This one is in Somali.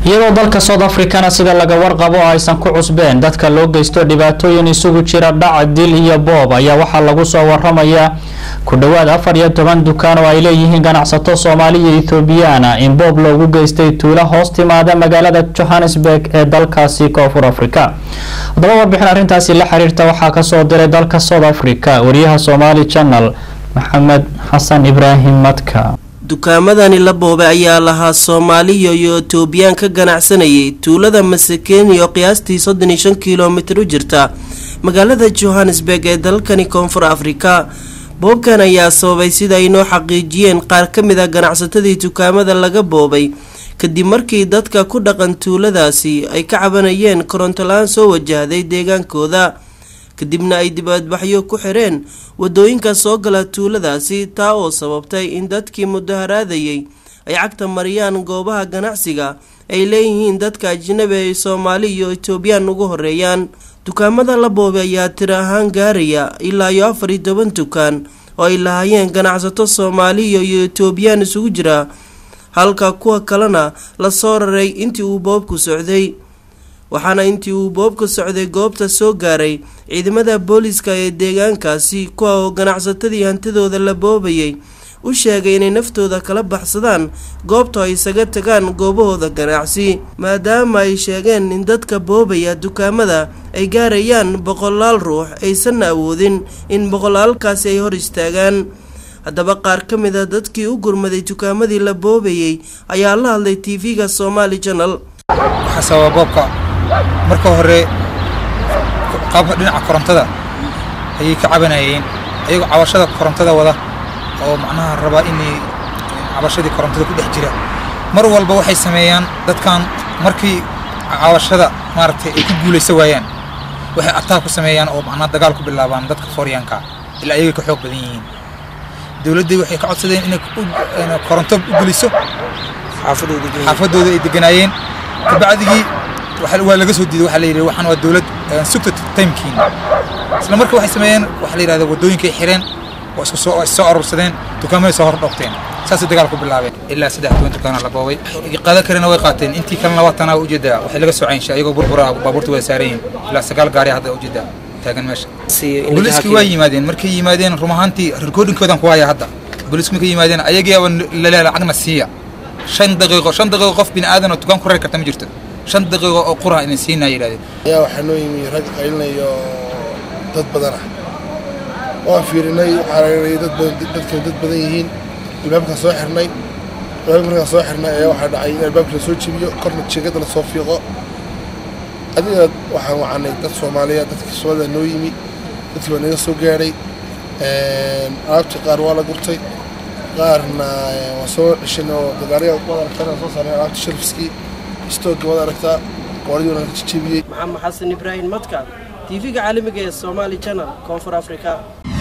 iyadoo dalka south africana sida laga warqabo oo aysan ku cusbeen dadka loo geysto dhibaatooyin isugu jira dhac dil iyo boob ayaa waxaa lagu soo waramayaa ku dhowaad afar iyo toban dukaan oo ay leeyihiin ganacsato soomaali iyo ethoobiyaana in boob loogu geystay tuulo hoos timaada magaalada johannesburg ee dalkaasi koonfur africa haddaba warbixin arrintaasi la xiriirta waxaa kasoo diray dalka south africa wariyaha somaali channel maxamed xasan ibraahim madka dukaamadani la boobay ayaa lahaa soomaaliya iyo etoobiyaan ka ganacsanayay tuulada masakeni oo qiyaastii soddon iyo shan kilomitir u jirta magaalada johannesburg ee dalkani koonfur afrika boobkan ayaa sababay sida ay noo xaqiijiyeen qaar ka mid a ganacsatadii dukaamada laga boobay kadib markii dadka ku dhaqan tuuladaasi ay ka cabanayeen koronto la-aan soo wajahday deegaankooda kadibna ay dibadbaxyo ku xireen wadooyinka soo gala tuuladaasi taa oo sababtay in dadkii mudaharaadayay ay cagta mariyaan goobaha ganacsiga ay leeyihiin dadka ajnabi ay soomaali iyo etoobiyaan ugu horeeyaan dukaamada la boobay ayaa tiro ahaan gaaraya ilaa iyo afar iyo toban dukaan oo ay lahaayeen ganacsato soomaaliya iyo etoobiyaan isugu jira halka kuwa kalena lasoo raray intii uu boobku socday waxaana intii uu boobka socday goobta soo gaaray ciidamada booliska ee deegaankaasi kuwa oo ganacsatadii hantidooda la boobayay u sheegay inay naftooda kala baxsadaan goobta ay isaga tagaan goobahooda ganacsi maadaama ay sheegeen in dadka boobaya dukaamada ay gaarayaan boqolaal ruux aysanna awoodin in boqolaalkaasi ay hor istaagaan haddaba qaar ka mid a dadkii u gurmaday dukaamadii la boobayay ayaa la hadlay tv-ga somaali channel marka hore qaabka dhinaca korontada ayay ka cabanayeen ayagoo cabashada korontada wada oo macnaha rabaa inay cabashadii korontada ku dhex jira mar walba waxay sameeyaan dadkan markii cabashada maaragtay ay ku guulaysa waayaan waxay ataag ku sameeyaan oo macnaha dagaal ku bilaabaan dadka fooryaanka ilaa ayagay ka xoog badan yihiin dowladdii waxay ka codsadeen inay koronto u geliso xaafadooda ay deganaayeen kabacdigii waa laga soo diiday waxaa la yidhi waxaan waa dowlad sugta timekiin isla marka waxay sameeyeen waxaa la yidhahda waddooyinkay xireen oo isku soo soo urursadeen dukaamada soo hor dhoogteen saasay dagaal ku bilaabeen ilaa saddex toban dukaana la boobay qaadan karena way qaateen intii kalena labaatana ujeedaa waxay laga soo caynshay ayagoo burbura baabuurta wada saaran yihiin ilaa sagaal gaari hadda ujeedaa taagan meesha booliiskii waa yimaadeen markay yimaadeen run ahaantii recordingkoodan ku haya hadda booliisku markay yimaadeen ayagiiaba laleela lacagna siiya shan daqiiqo shan daqiiqo qof bini aadan oo dukaan ku rari karta ma jirto shan daqiiqo oo qura inay siinaa yidhahdeen ayaa waxaa noo yimi rag qaylinayo dad badan ah waan fiirinay waxaa laynay dad badan dadkan dad badan yihiin albaabkaan soo xirnay albaabka markaan soo xirnay ayaa waxaa dhacay in albaabka la soo jebiyo korna jeegada la soo fiiqo adiga waxaan wacanay dad soomaaliya dadkii soomaalida noo yimi dadkii baa naga soo gaadhay alaabtii qaar waa la gurtay qaarna waan soo ceshin oo dagaariga wada aragtana soo saarnay alaabta sharfiskii istooga wada aragtaa qoladii wana ka jejebiyey maxamed xasan ibraahim madka tv-ga caalamiga ee somaali channel koonfur africa